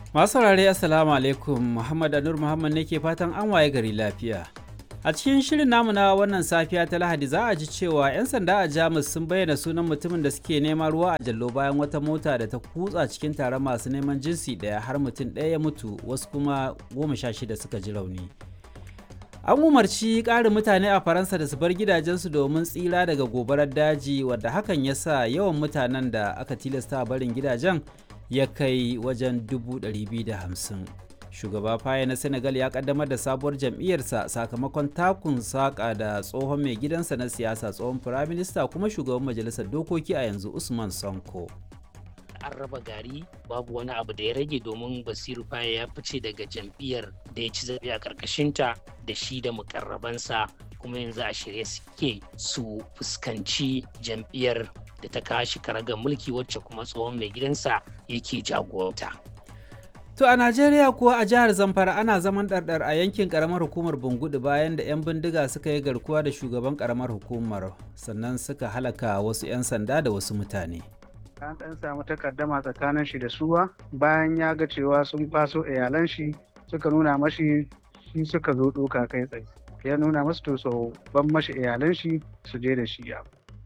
Masu saurare Assalamu alaikum Muhammad Anur Muhammad ne ke fatan an waye gari lafiya. A cikin shirin namu na wannan safiya ta Lahadi za a ji cewa 'yan sanda a Jamus sun bayyana sunan mutumin da suke neman ruwa a jallo bayan wata mota da ta kutsa cikin taron masu neman jinsi ɗaya har mutum ɗaya ya mutu wasu kuma goma sha shida suka ji rauni. An umarci ƙarin mutane a Faransa da su bar gidajensu domin tsira daga gobarar daji wadda hakan ya sa yawan mutanen da aka tilasta barin gidajen ya kai wajen 250. Shugaba Faye na Senegal ya kaddamar da sabuwar jam'iyyarsa sakamakon takun saƙa da tsohon mai gidansa na siyasa tsohon firaminista kuma shugaban majalisar dokoki a yanzu Usman Sonko. an raba gari babu wani abu da ya rage domin basiru faye ya fice daga jam'iyyar da ya ci zaɓe a ƙarƙashinta da shi da mukarrabansa kuma yanzu a shirye suke su fuskanci jam'iyyar da ta kashi karagar mulki wacce kuma tsohon mai gidansa yake jagoranta. To a Najeriya kuwa a jihar Zamfara ana zaman ɗarɗar a yankin ƙaramar hukumar Bungudu bayan da 'yan bindiga suka yi garkuwa da shugaban ƙaramar hukumar sannan suka halaka wasu 'yan sanda da wasu mutane. an ɗan samu takaddama tsakanin shi da suwa bayan ya ga cewa sun faso iyalan shi suka nuna mashi shi suka zo ɗoka kai tsaye ya nuna masu to so ban mashi iyalan shi su je da shi ya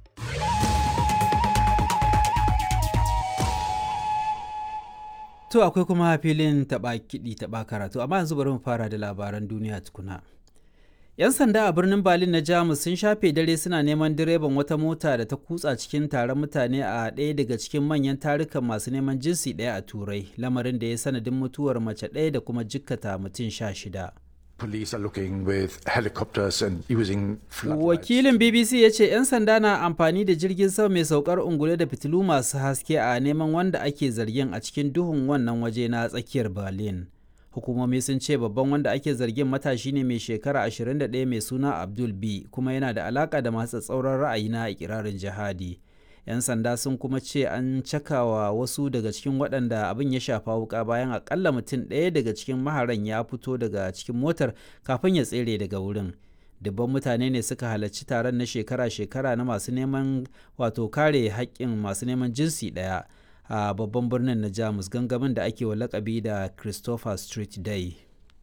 To akwai kuma filin taɓa kiɗi taɓa karatu amma yanzu bari mu fara da labaran duniya tukuna. 'Yan sanda a birnin Berlin na Jamus sun shafe dare suna neman direban wata mota da ta kutsa cikin taron mutane a ɗaya daga cikin manyan tarukan masu neman jinsi ɗaya a Turai, lamarin da ya sanadin mutuwar mace ɗaya da kuma jikkata mutum sha shida. Police are looking with helicopters and using Wakilin BBC ya ce 'yan sanda na amfani da jirgin sama mai saukar ungule da fitilu masu haske a neman wanda ake zargin a cikin duhun wannan waje na tsakiyar Berlin. hukumomi sun ce babban wanda ake zargin matashi ne mai shekara 21 mai suna abdul b kuma yana da alaka da masu tsauran ra'ayi na ikirarin jihadi yan sanda sun kuma ce an cakawa wasu daga cikin waɗanda abin ya shafa wuka bayan akalla mutum ɗaya daga cikin maharan ya fito daga cikin motar kafin ya tsere daga wurin dubban mutane ne suka halarci taron na shekara-shekara na masu neman wato kare haƙƙin masu neman jinsi ɗaya a babban birnin na jamus gangamin da ake wa lakabi da christopher street day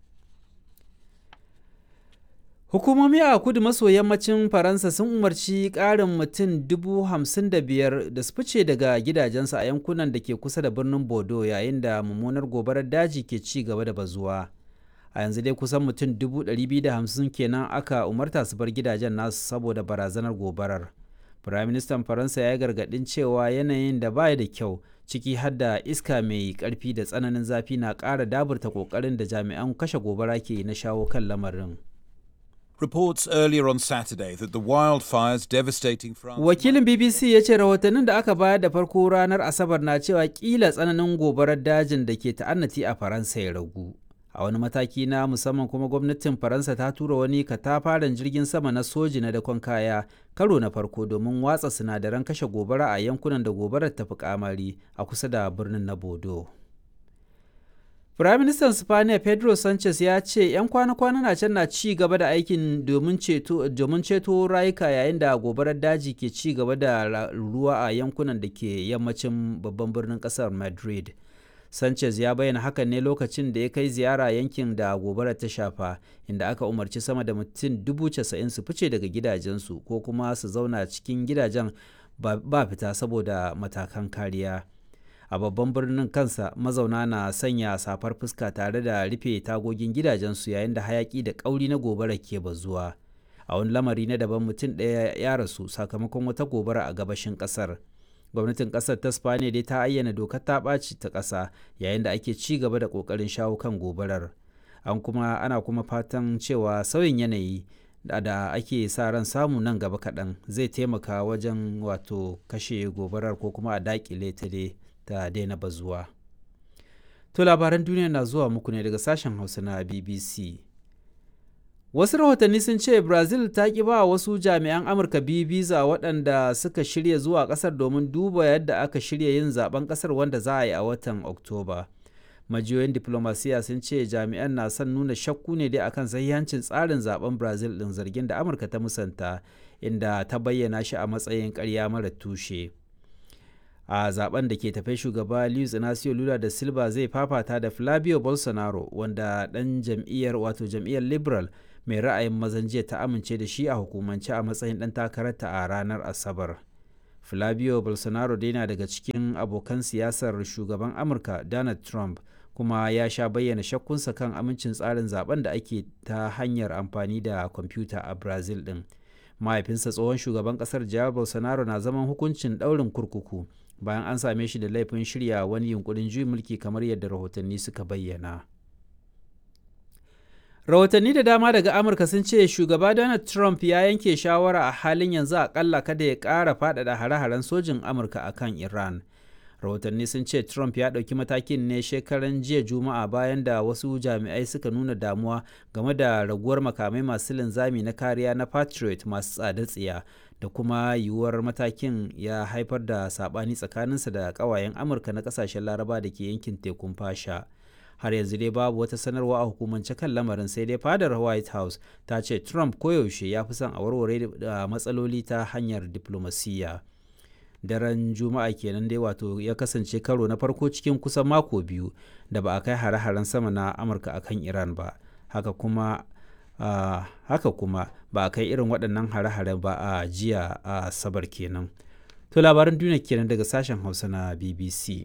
hukumomi a kudu maso yammacin faransa sun umarci ƙarin mutum dubu hamsin da biyar da su fice daga gidajensu a yankunan da ke kusa da birnin bordeaux yayin da mummunar gobarar daji ke ci gaba da bazuwa a yanzu dai kusan mutum dubu ɗari biyu da hamsin kenan aka umarta su bar gidajen nasu saboda barazanar gobarar Firaministan Faransa ya gargaɗin cewa yanayin da baya da kyau ciki har da iska mai ƙarfi da tsananin zafi na ƙara daburta ƙoƙarin da jami'an kashe gobara ke na shawo kan lamarin. Reports earlier on Saturday that the wildfires devastating France. Wakilin BBC ya ce rahotannin da aka bayar da farko ranar Asabar na cewa kila tsananin gobarar dajin da ke ta'annati a Faransa ya ragu. a wani mataki na musamman kuma gwamnatin faransa ta tura wani katafaren jirgin sama na soji na dakon kaya karo na farko domin watsa sinadaran kashe gobara a yankunan da gobarar ta fi kamari a kusa da birnin na bodo Firaministan Spaniya Pedro Sanchez ya ce 'yan kwana-kwana na can na ci gaba da aikin domin ceto rayuka yayin da gobarar daji ke ci gaba da ruwa a yankunan da ke yammacin babban birnin kasar Madrid. Sanchez ya bayyana hakan ne lokacin da ya kai ziyara yankin da gobarar ta shafa inda aka umarci sama da mutum dubu casa'in su fice daga gidajensu ko kuma su zauna cikin gidajen ba fita saboda matakan kariya. A babban birnin kansa mazauna na sanya safar fuska tare da rufe tagogin gidajensu yayin da hayaki da kauri na gobara ke bazuwa. A wani lamari na daban mutum ɗaya ya rasu sakamakon wata gobara a gabashin ƙasar. gwamnatin kasar ta spaniya dai ta ayyana dokar ta ɓaci ta ƙasa yayin da ake ci gaba da ƙoƙarin shawo kan gobarar an kuma ana kuma fatan cewa sauyin yanayi da, da ake sa ran samu nan gaba kaɗan zai taimaka wajen wato kashe gobarar ko kuma a daƙile ta dai ta daina bazuwa to labaran duniya na zuwa muku ne daga sashen hausa na bbc Wasu rahotanni sun ce Brazil ta ƙi ba wasu jami'an Amurka biyu biza waɗanda suka shirya zuwa ƙasar domin duba yadda aka shirya yin zaben ƙasar wanda za a yi a watan Oktoba. Majiyoyin diplomasiya sun ce jami'an na son nuna shakku ne dai akan sahihancin tsarin zaben Brazil ɗin zargin da Amurka ta musanta inda ta bayyana shi a matsayin ƙarya mara tushe. a zaben da ke tafe shugaba luis inacio lula da silva zai fafata da flavio bolsonaro wanda dan jam'iyyar wato jam'iyyar liberal mai ra'ayin mazan jiya ta amince da shi a hukumance a matsayin dan takararta a ranar asabar flavio bolsonaro dai na daga cikin abokan siyasar shugaban amurka donald trump kuma ya sha bayyana shakkunsa kan amincin tsarin zaben da ake ta hanyar amfani da kwamfuta a brazil din mahaifinsa tsohon shugaban kasar jair bolsonaro na zaman hukuncin daurin kurkuku bayan an same shi da laifin shirya wani yunkurin juyin mulki kamar yadda rahotanni suka bayyana rahotanni da dama daga amurka sun ce shugaba donald trump ya yanke shawara a halin yanzu akalla kada ya ƙara faɗaɗa hare-haren sojin amurka a kan iran rahotanni sun ce trump ya ɗauki matakin ne shekaran jiya juma'a bayan da wasu jami'ai suka nuna damuwa game da raguwar makamai masu linzami na kariya na patriot masu tsada tsiya da kuma yiwuwar matakin ya haifar da saɓani tsakaninsa da ƙawayen amurka na ƙasashen laraba da ke yankin tekun fasha har yanzu dai babu wata sanarwa a hukumance kan lamarin sai dai fadar white house ta ce trump koyaushe ya fi son a warware da matsaloli ta hanyar diplomasiyya daren juma'a kenan dai wato ya kasance karo na farko cikin kusan mako biyu da ba a kai hare-haren sama na amurka akan iran ba haka kuma uh, haka kuma ba a kai irin waɗannan hare-hare ba a jiya a sabar kenan to labaran duniya kenan daga sashen hausa na bbc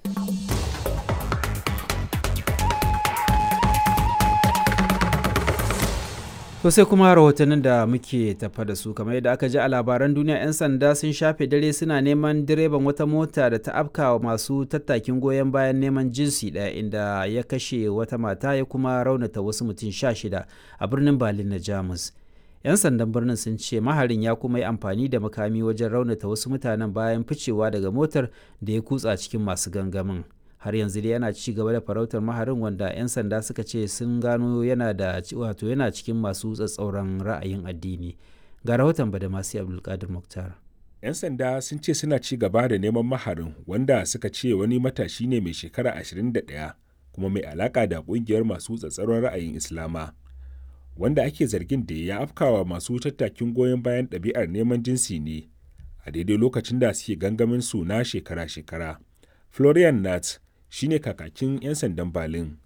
To sai kuma rahotannin da muke tafa da su kamar yadda aka ji a labaran duniya 'yan sanda sun shafe dare suna neman direban wata mota da ta afka wa masu tattakin goyon bayan neman jinsi ɗaya inda ya kashe wata mata ya kuma raunata wasu mutum sha shida a birnin Berlin na Jamus. 'Yan sandan birnin sun ce maharin ya kuma yi amfani da makami wajen raunata wasu mutanen bayan ficewa daga motar da ya kutsa cikin masu gangamin. har yanzu dai yana ci gaba da farautar maharin wanda 'yan sanda suka ce sun gano yana da wato yana cikin masu tsatsauran ra'ayin addini ga rahoton badamasi abdulkadir muktar 'yan sanda sun ce suna ci gaba da neman maharin wanda suka ce wani matashi ne mai shekara 21 kuma mai alaka da kungiyar masu tsatsauran ra'ayin islama wanda ake zargin da ya afkawa masu tattakin goyon bayan ɗabi'ar neman jinsi ne a daidai lokacin da suke gangamin su na shekara-shekara florian nat shine kakakin 'yan sandan Berlin.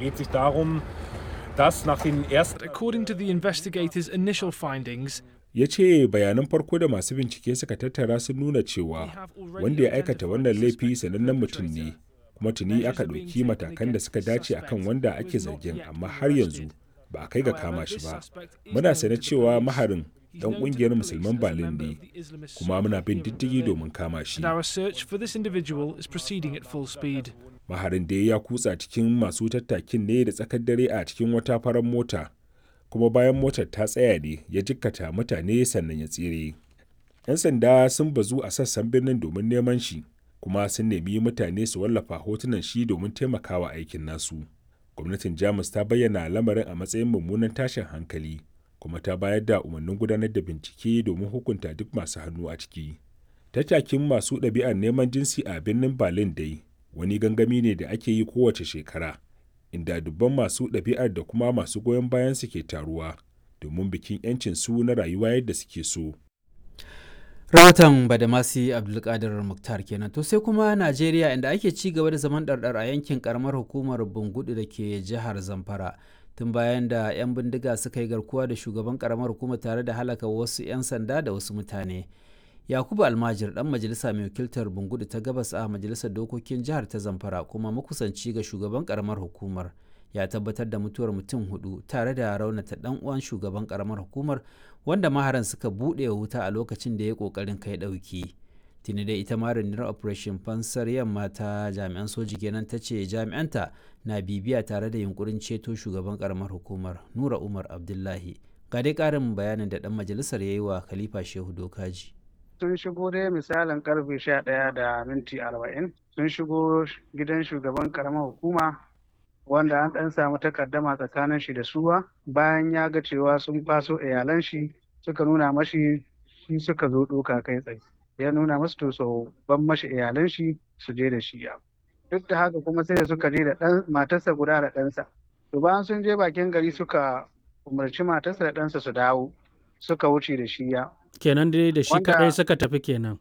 According to the investigators' initial findings, ya ce bayanan farko da masu bincike suka tattara sun nuna cewa wanda ya aikata wannan laifi sanannen mutum ne kuma tuni aka ɗauki matakan da suka dace akan wanda ake zargin amma har yanzu ba a kai ga kama shi ba muna sane cewa maharin dan kungiyar musulman Berlin ne kuma muna bin diddigi domin kama shi. Maharin da ya kutsa cikin masu tattakin ne da tsakar dare a cikin wata farar mota kuma bayan motar ta tsaya ne ya jikkata mutane sannan ya tsere. 'Yan sanda sun bazu a sassan birnin domin neman shi kuma sun nemi mutane su wallafa hotunan shi domin taimakawa aikin nasu. Gwamnatin Jamus ta bayyana lamarin a matsayin mummunan tashin hankali. kuma ta bayar da umarnin gudanar da bincike domin hukunta duk masu hannu a ciki. Tattakin masu ɗabi'ar neman jinsi a birnin Berlin dai wani gangami ne da ake yi kowace shekara, inda dubban masu ɗabi'ar da kuma masu goyon bayan su ke taruwa domin bikin 'yancin su na rayuwa yadda suke so. rahoton badamasi abdulkadir muktar kenan to sai kuma najeriya inda ake ci gaba da zaman ɗarɗar a yankin karamar hukumar bungudu da ke jihar zamfara tun bayan da 'yan bindiga suka yi garkuwa da shugaban karamar hukuma tare da halaka wasu 'yan sanda da wasu mutane yakubu almajir dan majalisa mai wakiltar bungudu ta gabas a majalisar dokokin jihar ta zamfara kuma makusanci ga shugaban karamar hukumar ya tabbatar da mutuwar mutum hudu tare da raunata dan uwan shugaban karamar hukumar wanda maharan suka buɗe wuta a lokacin da ya kokarin kai ɗauki tuni da ita ma rundunar operation fansar yamma ta jami'an soji kenan ta ce jami'anta na bibiya tare da yunkurin ceto shugaban karamar hukumar nura umar abdullahi ga dai karin bayanin da dan majalisar ya yi wa khalifa shehu dokaji sun shigo dai misalin karfe sha ɗaya da minti arba'in sun shigo gidan shugaban karamar hukuma wanda an ɗan samu takaddama tsakanin shi da suwa bayan ya ga cewa sun faso iyalan shi suka nuna mashi shi suka zo ɗoka kai tsaye ya nuna masu to so ban mashi iyalan shi su je da shi ya duk da haka kuma sai da suka je da ɗan matarsa guda da ɗansa to bayan sun je bakin gari suka umarci matarsa da ɗansa su dawo suka wuce da shi ya kenan dai da shi Wanda- kadai suka tafi kenan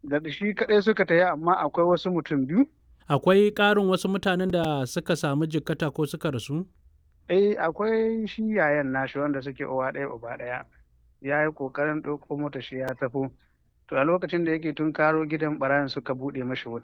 da shi kaɗai suka tafi amma akwai wasu mutum biyu Akwai ƙarin wasu mutanen da suka samu jikkata ko suka rasu? eh akwai shi yayan nashi wanda suke uwa ɗaya uba ɗaya ya yi ƙoƙarin ɗauko mota shi ya tafi to a lokacin da yake tun karo gidan ɓarayin suka buɗe mashi wuta